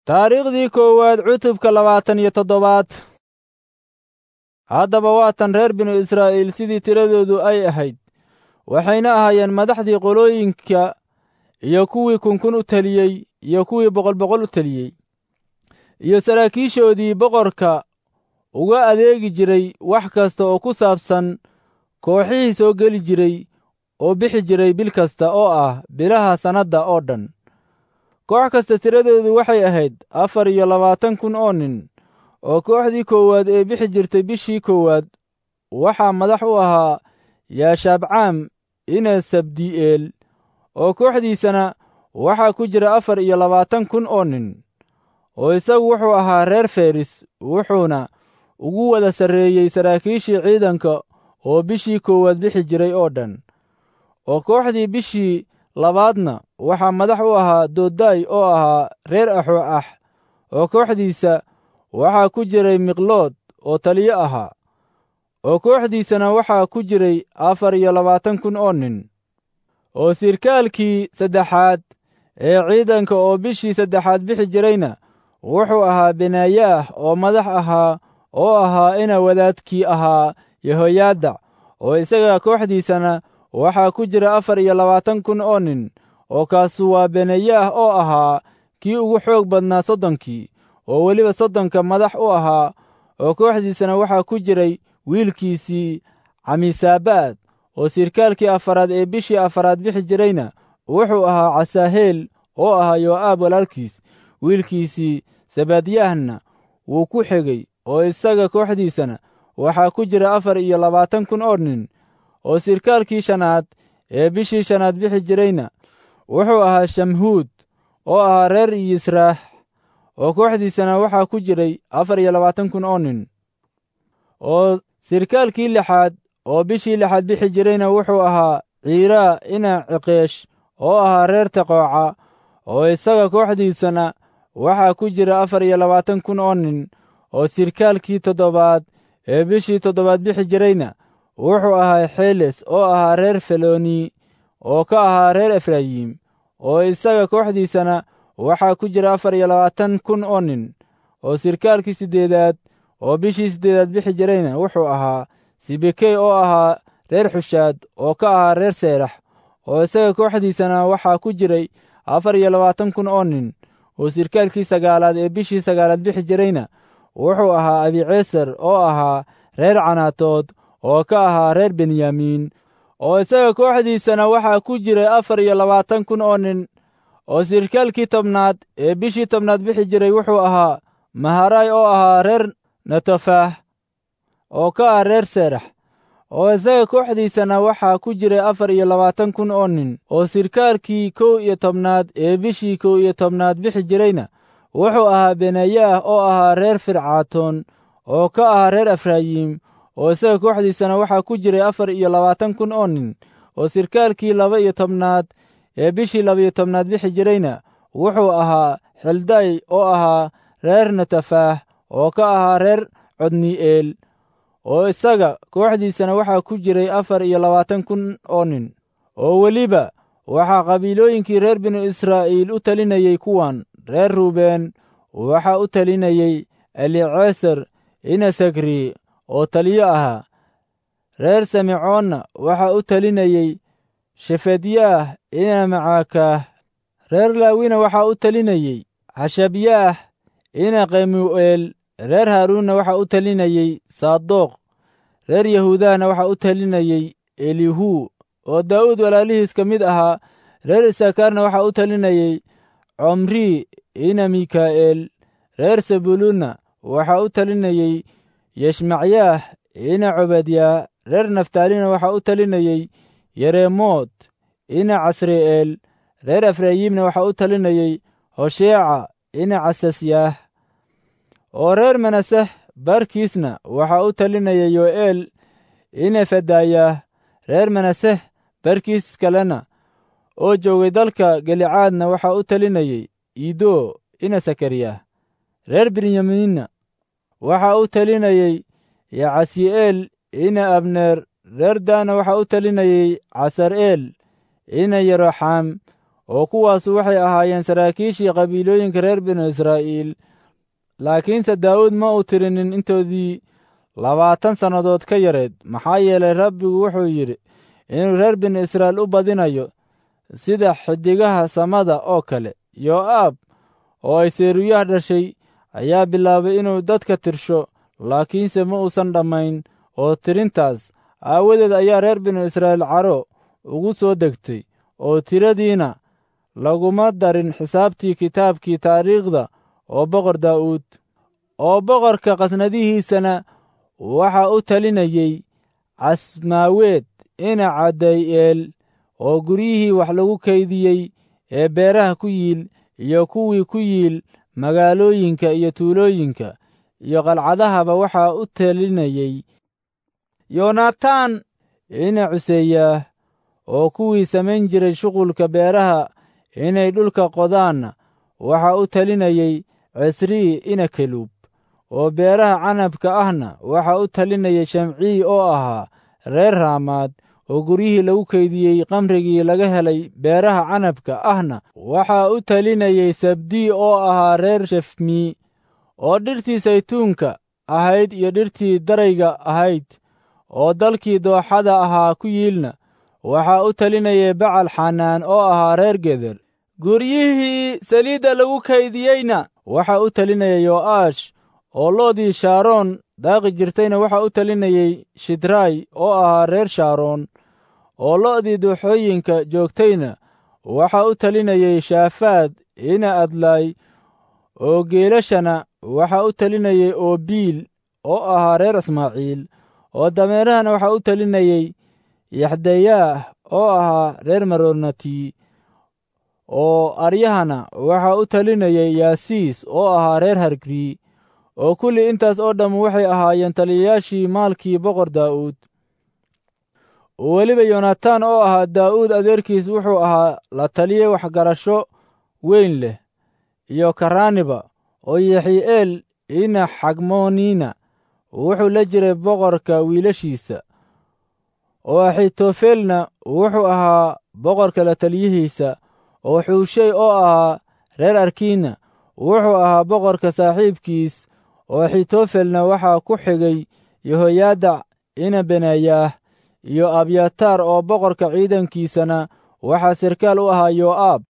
taariikhdii koowaad cutubka labaatan iyo toddobaad haddaba waatan reer binu israa'iil sidii tiradoodu ay ahayd waxayna ahaayeen madaxdii qolooyinka iyo kuwii kunkun u teliyey iyo kuwii boqol boqol u teliyey iyo saraakiishoodii boqorka uga adeegi jiray wax kasta oo ku saabsan kooxihii soo geli jiray oo bixi jiray bil kasta oo ah bilaha sannadda oo dhan koox kasta tiradoodu waxay ahayd afar iyo labaatan kun oo nin oo kooxdii koowaad ee bixi jirtay bishii koowaad waxaa madax u ahaa yaashaabcaam ina sabdi'eel oo kooxdiisana waxaa ku jira afar iyo labaatan kun oo nin oo isagu wuxuu ahaa reer feris wuxuuna ugu wada sarreeyey saraakiishii ciidanka oo bishii koowaad bixi jiray oo dhan oo kooxdii bishii labaadna waxaa madax u ahaa dooday oo ahaa reer axoo ah oo kooxdiisa waxaa ku jiray miqlood oo taliyo ahaa oo kooxdiisana waxaa ku jiray afar iyo labaatan kun oo nin oo sirkaalkii saddexaad ee ciidanka oo bishii saddexaad bixi jirayna wuxuu ahaa benaayaah oo madax ahaa oo ahaa ina wadaadkii ahaa yehoyaadac oo isaga kooxdiisana waxaa ku jira afar iyo labaatan kun oo nin oo kaasu waa benayaah oo ahaa kii ugu xoog badnaa soddonkii oo weliba soddonka madax u ahaa oo kooxdiisana waxaa ku jiray wiilkiisii camisaabaad oo sirkaalkii afaraad ee bishii afaraad bixi jirayna wuxuu ahaa casaaheel oo ahaa yoo'aab walaalkiis wiilkiisii sabadyahna wuu ku xegey oo isaga kooxdiisana waxaa ku jira afar iyo labaatan kun oo nin oo sirkaalkii shanaad ee bishii shanaad bixi jirayna wuxuu ahaa shamhuud oo ahaa reer yisraax oo kooxdiisana waxaa ku jiray afar iyo labaatan kun oo nin oo sirkaalkii lixaad oo bishii lixaad bixi jirayna wuxuu ahaa ciiraa ina ciqeesh oo ahaa reer taqooca oo isaga kooxdiisana waxaa ku jira afar iyo labaatan kun oo nin oo sirkaalkii toddobaad ee bishii toddobaad bixi jirayna wuxuu ahaa xeles oo ahaa reer feloni oo ka ahaa reer efraayim oo isaga kooxdiisana waxaa ku jira afar iyo labaatan kun oo nin oo sirkaalkii siddeedaad oo bishii siddeedaad bixi jirayna wuxuu ahaa sibekey oo ahaa reer xushaad oo ka ahaa reer seerax oo isaga kooxdiisana waxaa ku jiray afar iyo labaatan kun oo nin oo sirkaalkii sagaalaad ee bishii sagaalaad bixi jirayna wuxuu ahaa abiceesar oo ahaa reer canaatood oo ka ahaa reer benyamiin oo isaga kooxdiisana waxaa ku jiray afar iyo labaatan kun oo nin oo sirkaalkii tobnaad ee bishii tobnaad bixi jiray wuxuu ahaa maharay oo ahaa reer netofaah oo ka ah reer seerax oo isaga kooxdiisana waxaa ku jiray afar iyo labaatan kun oo nin oo sirkaalkii kow iyo tobnaad ee bishii kow iyo tobnaad bixi jirayna wuxuu ahaa benayaah oo ahaa reer fircaatoon oo ka ahaa reer efraayim oo isaga kooxdiisana waxaa ku jiray afar iyo labaatan kun oo nin oo sirkaalkii laba iyo tobnaad ee bishii laba-iyo tobnaad bixi jirayna wuxuu ahaa xilday oo ahaa reer netafaah oo ka ahaa reer codni'eel oo isaga kooxdiisana waxaa ku jiray afar iyo labaatan kun oo nin oo weliba waxaa qabiilooyinkii reer binu israa'iil u talinayey kuwan reer ruubeen waxaa u talinayey eliceser inasagri oo taliyo ahaa reer samicoonna waxaa u talinayey shefadyaah ina macaakaah reer laawina waxaa u talinayey xashabyaah ina kemu'eel reer haaruunna waxaa u talinayey saadoq reer yahuudahna waxaa u talinayey elihu oo daa'uud walaalihiis ka mid ahaa reer isakaarna waxaa u talinayey comri ina mikaa'eel reer sebuluunna waxaa u talinayey yeshmacyaah ina cobadyaa reer naftaalina waxaa u talinayey yereemoot ina casri'eel reer efraayimna waxaa u talinayey hosheeca ina casasyaah oo reer manaseh barkiisna waxaa u talinayay yo'eel ina fadayaah reer manaseh barkiis kalena oo joogay dalka galicaadna waxaa u talinayey ido ina sakariyah reer benyamiinna waxaa u talinayey yacasi'eel ina abneer reer daana waxaa u talinayey casar'eel ina yeroxaam oo kuwaasu waxay ahaayeen saraakiishii qabiilooyinka reer binu israa'iil laakiinse daa'uud ma uu tirinin intoodii labaatan sannadood ka yareed maxaa yeelay rabbigu wuxuu yidhi inuu reer binu israa'iil u badinayo sida xidigaha samada oo kale yoo'aab oo ay seeruyah dhashay ayaa bilaabay inuu dadka tirsho laakiinse ma uusan dhammayn oo tirintaas aawadeed ayaa reer binu israa'iil caro ugu soo degtay oo tiradiina laguma darin xisaabtii kitaabkii taariikhda oo boqor daa'uud oo boqorka qasnadihiisana waxaa u talinayey casmaaweed ina caday'eel oo guryihii wax lagu kaydiyey ee beeraha ku yiil iyo kuwii ku yiil magaalooyinka iyo tuulooyinka iyo qalcadahaba waxaa u talinayey yonatan ina cuseeyaah oo kuwii samayn jiray shuqulka beeraha inay dhulka qodaanna waxaa u talinayey cisrii ina keluub oo beeraha canabka ahna waxaa u talinayay shamcii oo ahaa reer raamaad oo guryihii lagu kaydiyey qamrigii laga helay beeraha canabka ahna waxaa u talinayey sabdii oo ahaa reer shefmii oo dhirtii saytuunka ahayd iyo dhirtii darayga ahayd oo dalkii dooxada ahaa ku yiilna waxaa u talinayay bacal xanaan oo ahaa reer geder guryihii saliidda lagu kaydiyeyna waxaa u talinayay yo'aash oo loodii shaaroon daaqi jirtayna waxaa u talinayey shidraay oo ahaa reer shaaroon oo lo'dii dooxooyinka joogtayna waxaa u talinayey shaafaad ina adlaay oo geelashana waxaa u talinayey oobiil oo ahaa reer ismaaciil oo dameerahana waxaa u talinayey yaxdayaah oo ahaa reer maronati oo aryahana waxaa u talinayey yaasiis oo ahaa reer hargrii oo kulli intaas oo dhamm waxay ahaayeen taliyayaashii maalkii boqor daa'uud weliba yonatan oo ahaa daa'uud adeerkiis wuxuu ahaa la taliye waxgarasho weyn leh iyo karaaniba oo yaxi'eel ina xagmooniina wuxuu la jiray boqorka wiilashiisa oo axitofelna wuxuu ahaa boqorka la taliyihiisa oo xuushey oo ahaa reer arkiina wuxuu ahaa boqorka saaxiibkiis oo axitofelna waxaa ku xigay yehoyaadac ina benayaah iyo abyataar oo boqorka ciidankiisana waxaa sarkaal u ahaa yoo'aab